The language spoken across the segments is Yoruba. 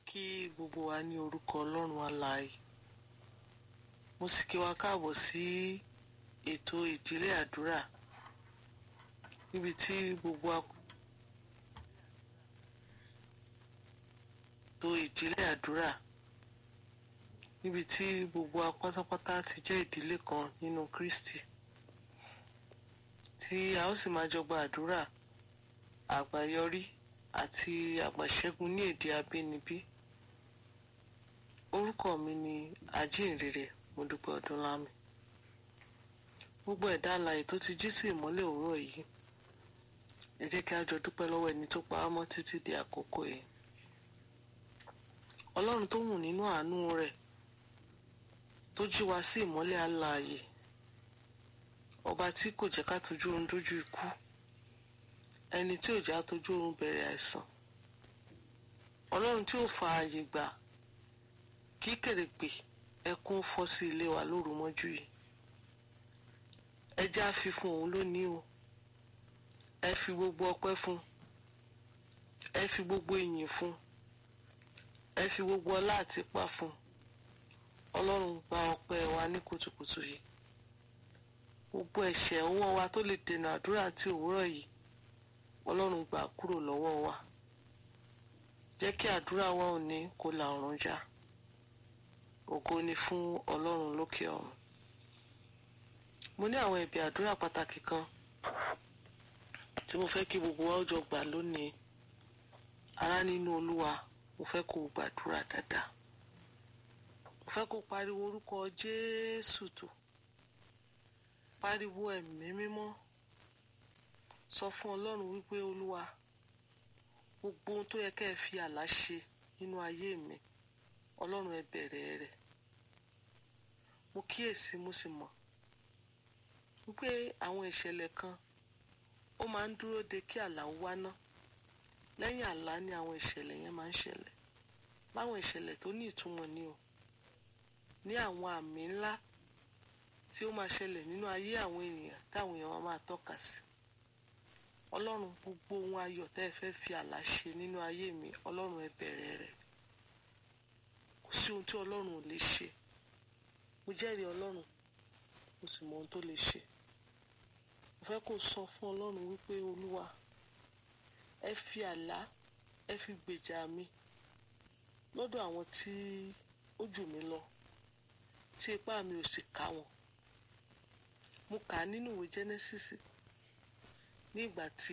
kí gbogbo wa ní orúkọ ọlọ́run alààyè mo sì kí wa káàbọ̀ sí ètò ìdílé àdúrà níbi tí gbogbo wa ètò ìdílé àdúrà níbi tí gbogbo wa pátápátá ti jẹ́ ìdílé kan nínú Kristi tí a ó sì máa jọ gba àdúrà àgbáyọrí àti àgbàṣẹ́gun ní èdè abínibí orúkọ mi ni ajínrere Modúpẹ́ Ọdúnlámi gbogbo ẹ̀dá alààyè tó ti jí sí ìmọ́lẹ̀ òwúrọ̀ yìí ẹ jẹ́ kí a jọ dúpẹ́ lọ́wọ́ ẹni tó pa á mọ́ títí di àkókò yìí ọlọ́run tó wù nínú àánú rẹ̀ tó jí wa sí ìmọ́lẹ̀ alààyè ọba tí kò jẹ́ ká tójú oorun dójú ikú ẹni tí ò já tójú oorun bẹ̀rẹ̀ àìsàn ọlọ́run tí ò fa ààyè gbà kí kèrègbè ẹkún fọ́ sí ilé wa lóru mọ́jú yìí ẹ jẹ́ á fi fún òun lónìí o ẹ fi gbogbo ọpẹ́ fún ẹ fi gbogbo ìyìn fún ẹ fi gbogbo ọlá àti ipá fún ọlọ́run gba ọpẹ́ wa ní kùtùkùtù yìí gbogbo ẹ̀ṣẹ̀ ọwọ́ wa tó lè dènà àdúrà àti òwúrọ̀ yìí ọlọ́run gbà kúrò lọ́wọ́ wa jẹ́ kí àdúrà wa òní kó la ọ̀run já ògo ni fún ọlọ́run lókè ọ̀run mo ní àwọn ẹ̀bẹ̀ àdúrà pàtàkì kan tí mo fẹ́ kí gbogbo wa ó jọ gbà lónìí ará nínú olúwa mo fẹ́ kó o gbàdúrà dáadáa mo fẹ́ kó o pariwo orúkọ jésù tó pariwo ẹ̀mí mímọ́ sọ fún ọlọ́run wípé olúwa gbogbo ohun tó yẹ kẹ́ ẹ fi àlá ṣe nínú ayé mi ọlọ́run ẹ bẹ̀rẹ̀ rẹ̀ mo kíyèsí mo sì mọ̀ wípé àwọn ìṣẹ̀lẹ̀ kan ó máa ń dúró de kí àlá ó wá ná lẹ́yìn àlá ni àwọn ìṣẹ̀lẹ̀ yẹn máa ń ṣẹlẹ̀ láwọn ìṣẹ̀lẹ̀ tó ní ìtumọ̀ ni o ní àwọn àmì ńlá tí ó máa ṣẹlẹ̀ nínú ayé àwọn ènìyàn táwọn èèyàn máa tọ́ka sí ọlọ́run gbogbo ohun ayọ̀ tẹ́ ẹ fẹ́ fi àlá ṣe nínú ayé mi ọlọ́run ẹ bẹ̀rẹ̀ rẹ̀ kò sí ohun tí ọlọ́run ò lè ṣe mo jẹ́rìí ọlọ́run mo sì mọ ohun tó lè ṣe mo fẹ́ kó sọ fún ọlọ́run wípé olúwa ẹ fi àlá ẹ fi gbèjà mi lọ́dọ̀ àwọn tí ó jù mí lọ tí ipá mi ò sì ká wọn mo kà á nínú ìwé Genesis ní ìgbà tí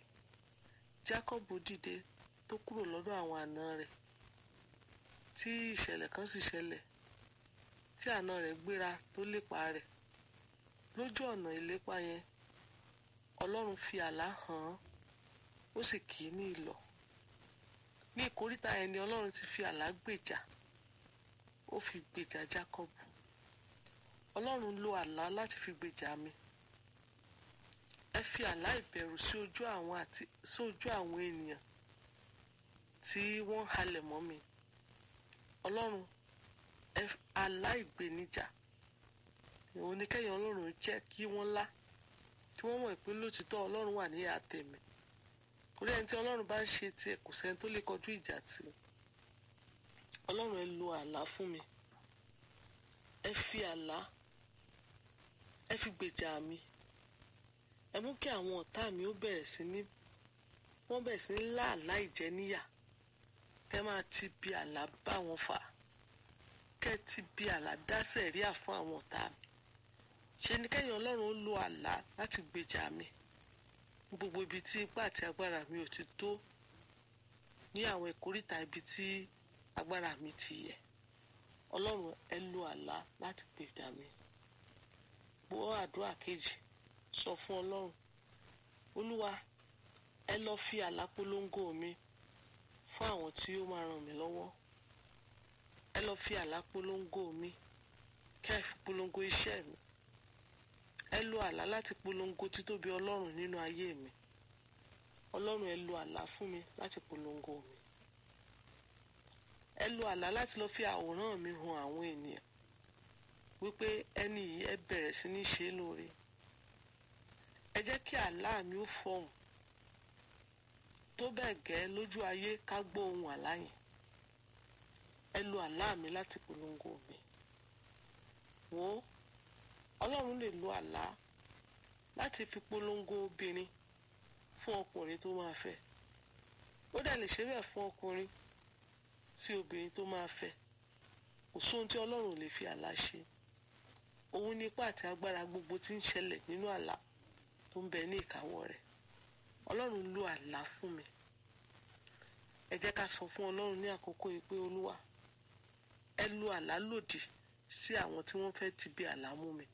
Jacob dìde tó kúrò lọ́dọ̀ àwọn àna rẹ̀ tí ìṣẹ̀lẹ̀ kan sì ṣẹlẹ̀ tí àna rẹ̀ gbéra tó lépa rẹ̀ lójú ọ̀nà ìlépa yẹn Ọlọ́run fi àlá hàn án ó sì kì í ní ìlọ̀ ní ìkóríta yẹn ni Ọlọ́run ti fi àlá gbèjà ó fi gbèjà Jacob Ọlọ́run lo àlá láti fi gbèjà mi ẹ fi àlá ìbẹ̀rù sí ojú àwọn àti sí ojú àwọn ènìyàn tí wọ́n halẹ̀ mọ́ mi Ọlọ́run ẹ àlá ìgbènijà ìwọ̀n ní kẹ́yìn Ọlọ́run jẹ́ kí wọ́n lá kí wọ́n mọ̀ pé lótìtọ́ Ọlọ́run wà ní àtẹ̀mí torí ẹni tí Ọlọ́run bá ń ṣe tiẹ̀ kò sẹ́ni tó lè kọjú ìjà tì í Ọlọ́run ẹ lo àlá fún mi ẹ fi àlá ẹ fi gbèjà mi ẹ mú kí àwọn ọ̀tá mi ó bẹ̀rẹ̀ sí ní wọ́n bẹ̀rẹ̀ sí ní lá àlá ìjẹníyà kẹ́ máa ti bi àlá bá wọn fà kẹ́ ti bi àlá dá sẹ̀ríà fún àwọn ọ̀tá mi ṣe ni kẹ́yìn Ọlọ́run ó lo àlá láti gbèjà mi gbogbo ibi tí ipá àti agbára mi ò ti tó ní àwọn ìkóríta ibi tí agbára mi ti yẹ Ọlọ́run ẹ lo àlá láti gbèjà mi gbọ́ àdúrà kejì sọ fún Ọlọ́run Olúwa ẹ lọ fi àlá polongo mi fún àwọn tí ó máa ràn mí lọ́wọ́ ẹ lọ fi àlá polongo mi kẹ́ ẹ fi polongo iṣẹ́ mi ẹ lo àlá láti polongo títóbi Ọlọ́run nínú ayé mi Ọlọ́run ẹ lo àlá fún mi láti polongo mi ẹ lo àlá láti lọ fi àwòrán mi hàn àwọn ènìyàn wípé ẹni yìí ẹ bẹ̀rẹ̀ sí ní ṣe é lóore ẹ jẹ́ kí àlá mi ó fọhùn tó bẹ́ẹ̀ gẹ́ lójú ayé ká gbọ́ ohun àlá yẹn ẹ lo àlá mi láti polongo mi wò ó ọlọ́run lè lo àlá láti fi polongo obìnrin fún ọkùnrin tó máa fẹ́ ó dẹ̀ lè ṣe bẹ́ẹ̀ fún ọkùnrin sí obìnrin tó máa fẹ́ kò sóhun tí ọlọ́run ò lè fi àlá ṣe òun ní ipá àti agbára gbogbo tí ń ṣẹlẹ̀ nínú àlá tó ń bẹ ní ìkáwọ́ rẹ̀ ọlọ́run lo àlá fún mi ẹ jẹ́ ká sọ fún ọlọ́run ní àkókò yìí pé olúwa ẹ lo àlá lòdì sí àwọn tí wọ́n fẹ́ ti bí àlá mú mi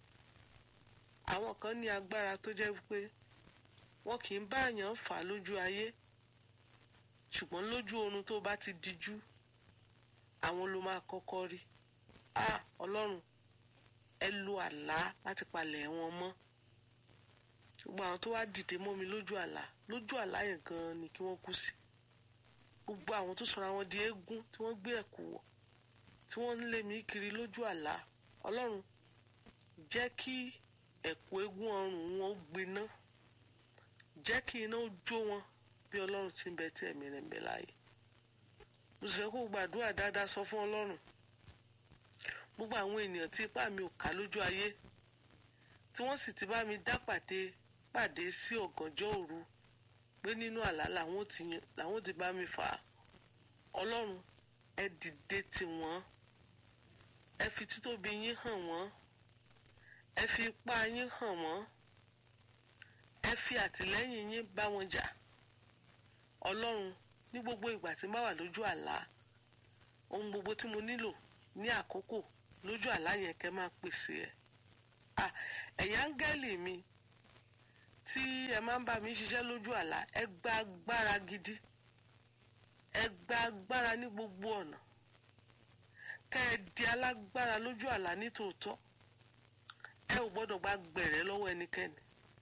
àwọn kan ní agbára tó jẹ́ pé wọn kì í bá àyàn fà lójú ayé ṣùgbọ́n lójú oorun tó bá ti dijú àwọn ló máa kọ́kọ́ rí a ọlọ́run ẹ lo àlá láti palẹ̀ wọn mọ́ gbogbo àwọn tó wá dìde mọ́ mi lójú àlá lójú àlá yẹn gan-an ni kí wọ́n kú sí gbogbo àwọn tó sọra wọn di eégún tí wọ́n gbé ẹ̀kú wọ̀ tí wọ́n ń lé mi kiri lójú àlá ọlọ́run jẹ́ kí ẹ̀kú eégún ọrùn wọn ó gbiná jẹ́ kí iná ó jó wọn bí ọlọ́run ti ń bẹ tí ẹ̀mí rẹ̀ ń bẹ láàyè mo sì fẹ́ kó gbàdúrà dáadáa sọ fún ọlọ́run gbogbo àwọn ènìyàn tí ipá mi ò ká lójú ayé tí wọ́n sì ti bá mi dá pàdé pàdé sí ọ̀gànjọ́ òru pé nínú àlá làwọn ti làwọn ti bá mi fà á ọlọ́run ẹ dìde tì wọ́n ẹ fi títóbi yín hàn wọ́n ẹ fi ipá yín hàn wọ́n ẹ fi àtìlẹ́yìn yín bá wọn jà ọlọ́run ní gbogbo ìgbà tí n bá wà lójú àlá ohun gbogbo tí mo nílò ní àkókò lójú àlá yẹn kẹ́ máa pèsè ẹ̀ à ẹ̀yin áńgẹ́lì mi tí ẹ máa ń bá mi ṣiṣẹ́ lójú àlá ẹ gba agbára gidi ẹ gba agbára ní gbogbo ọ̀nà kẹ́ ẹ di alágbára lójú àlá ní tòótọ́ ẹ ò gbọ́dọ̀ gba gbẹ̀rẹ́ lọ́wọ́ ẹnikẹ́ni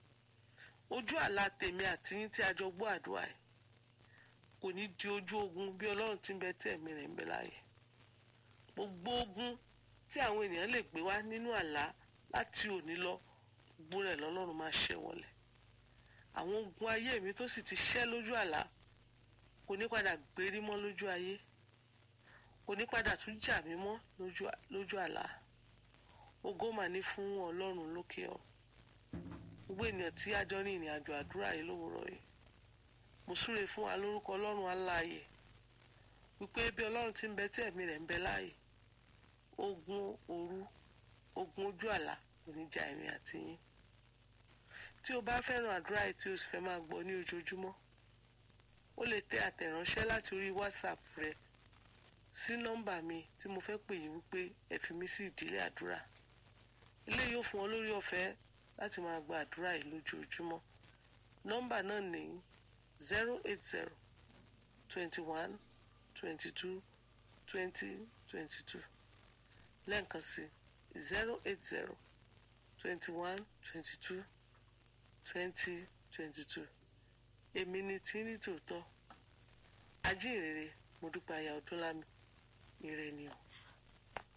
ojú àlá tèmi àti yín tí a jọ gbọ́ àdúrà yìí kò ní di ojú ogun bí ọlọ́run ti ń bẹ tí ẹ̀mí rẹ̀ ń bẹ láàyè gbogbo ogun tí àwọn ènìyàn lè gbé wá nínú àlá láti òní lọ gbogbo rẹ̀ lọ́lọ́run máa ṣẹ́ wọlé àwọn ogun ayé mi tó sì ti ṣẹ́ lójú àlá kò ní padà gbérí mọ́ lójú ayé kò ní padà tún jà mí mọ́ lójú àlá ògo mà ní fún ọlọ́run lókè ọ gbogbo ènìyàn tí a jọ ní ìrìn àjò àdúrà yìí lówùrọ̀ yìí mo súre fún wa lórúkọ ọlọ́run aláàyè wípé bí ọlọ́run ti ń bẹ tí ẹ̀mí rẹ̀ ń bẹ láàyè ogun òru ogun ojú àlá kò ní jà èmi àti yín tí o bá fẹ́ràn àdúrà yìí tí o sì fẹ́ máa gbọ́ ní ojoojúmọ́ o lè tẹ àtẹ̀ránṣẹ́ láti orí whatsapp rẹ sí nọ́mbà mi tí mo fẹ́ pè yín wípé ẹ fi mí sí ìdílé àdúrà ilé yóò fún ọ lórí ọ̀fẹ́ láti máa gba àdúrà yìí lójoojúmọ́ nọ́mbà náà ní zero eight zero twenty one twenty two twenty twenty two lẹ́ǹkan sí zero eight zero twenty one twenty two twenty twenty two èmi ni tí ní tòótọ́ ajínrere mo dúpẹ́ aya ọdúnlámi ire ni o.